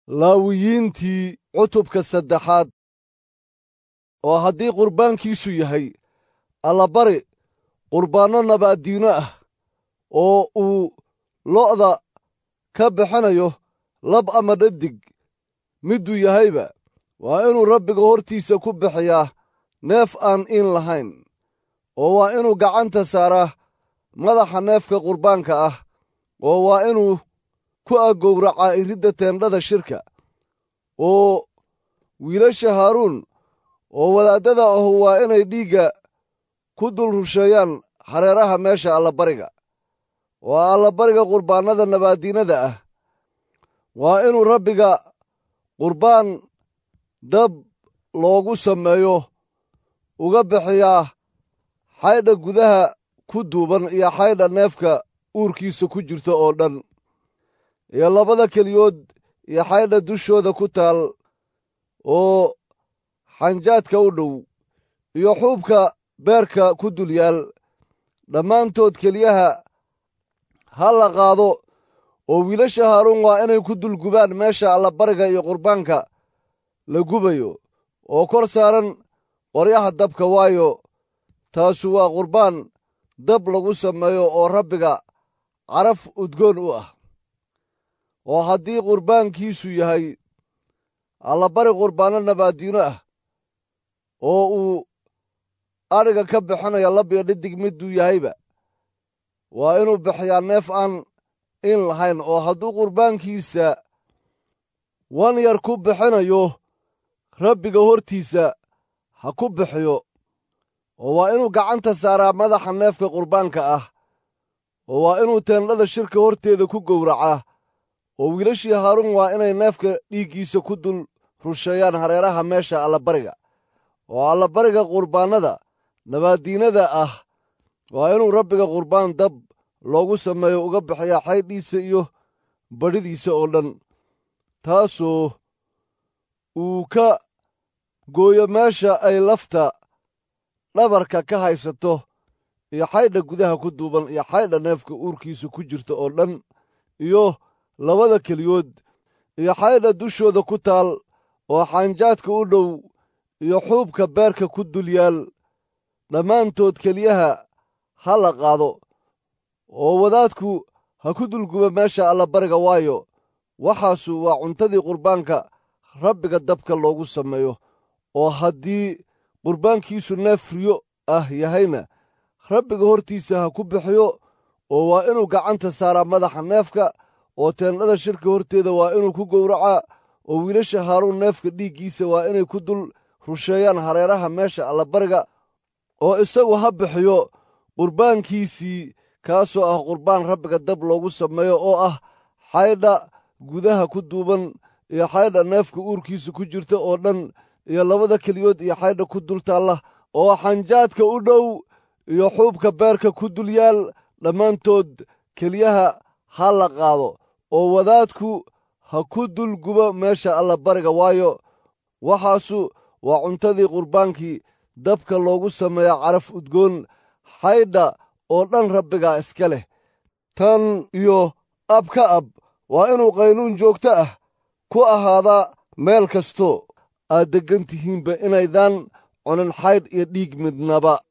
laawiyiintii cutubka saddexaad oo haddii qurbaankiisu yahay allabari qurbaanno nabaaddiino ah oo uu lo'da ka bixinayo lab ama dhadig midduu yahayba waa inuu rabbiga hortiisa ku bixiyaa neef aan iin lahayn oo waa inuu gacanta saaraa madaxa neefka qurbaanka ah oo waa inuu ku aggowracaa iridda teendhada shirka oo wiilasha haaruun oo wadaaddada ahu waa inay dhiigga ku dul rusheeyaan hareeraha meesha allabariga waa allabariga qurbaannada nabaaddiinada ah waa inuu rabbiga qurbaan dab loogu sameeyo uga bixiyaa xaydha gudaha ku duuban iyo xaydha neefka uurkiisa ku jirta oo dhan iyo labada keliyood iyo xaydha dushooda ku taal oo xanjaadka u dhow iyo xuubka beerka ku dul yaal dhammaantood keliyaha ha la qaado oo wiilasha haaruun waa inay ku dul gubaan meesha allabariga iyo qurbaanka la gubayo oo kor saaran qoryaha dabka waayo taasu waa qurbaan dab lagu sameeyo oo rabbiga caraf udgoon u ah oo haddii qurbaankiisu yahay allabari qurbaanno nabaaddiino ah oo uu adhiga ka bixinayo labyo dhidig midduu yahayba waa inuu bixiyaa neef aan in lahayn oo hadduu qurbaankiisa wan yar ku bixinayo rabbiga hortiisa ha ku bixiyo oo waa inuu gacanta saaraa madaxa neefka qurbaanka ah oo waa inuu teendhada shirka horteeda ku gowracaa oo wiilashii haaruun waa inay neefka dhiiggiisa ku dul rusheeyaan hareeraha meesha allabariga oo allabariga qurbaannada nabaaddiinada ah waa inuu rabbiga qurbaan dab loogu sameeyo uga bixiyaa xaydhiisa iyo badhidiisa oo dhan taasoo uu ka gooyo meesha ay lafta dhabarka ka haysato iyo xaydha gudaha ku duuban iyo xaydha neefka uurkiisa ku jirta oo dhan iyo labada keliyood iyo xaydha dushooda ku taal oo xaanjaadka u dhow iyo xuubka beerka ku dul yaal dhammaantood keliyaha ha la qaado oo wadaadku ha ku dulguba meesha allabariga waayo waxaasu waa cuntadii qurbaanka rabbiga dabka loogu sameeyo oo haddii qurbaankiisu neef riyo ah yahayna rabbiga hortiisa ha ku bixiyo oo waa inuu gacanta saaraa madaxa neefka oo teendhada shirka horteeda waa inuu ku gowracaa oo wiilasha haaruun neefka dhiiggiisa waa inay ku dul rusheeyaan hareeraha meesha allabariga oo isagu ha bixiyo qurbaankiisii kaasoo ah qurbaan rabbiga dab loogu sameeyo oo ah xaydha gudaha ku duuban iyo xaydha neefka uurkiisa ku jirta oo dhan iyo labada keliyood iyo xaydha ku dul taalla oo xanjaadka u dhow iyo xuubka beerka ku dul yaal dhammaantood keliyaha ha la qaado oo wadaadku ha ku dul gubo meesha allabariga waayo waxaasu waa cuntadii qurbaankii dabka loogu sameeya caraf udgoon xaydha oo dhan rabbigaa iska leh tan iyo ab ka ab waa inuu qaynuun joogto ah ku ahaadaa meel kastoo aad deggan tihiinba inaydaan cunin xaydh iyo dhiig midnaba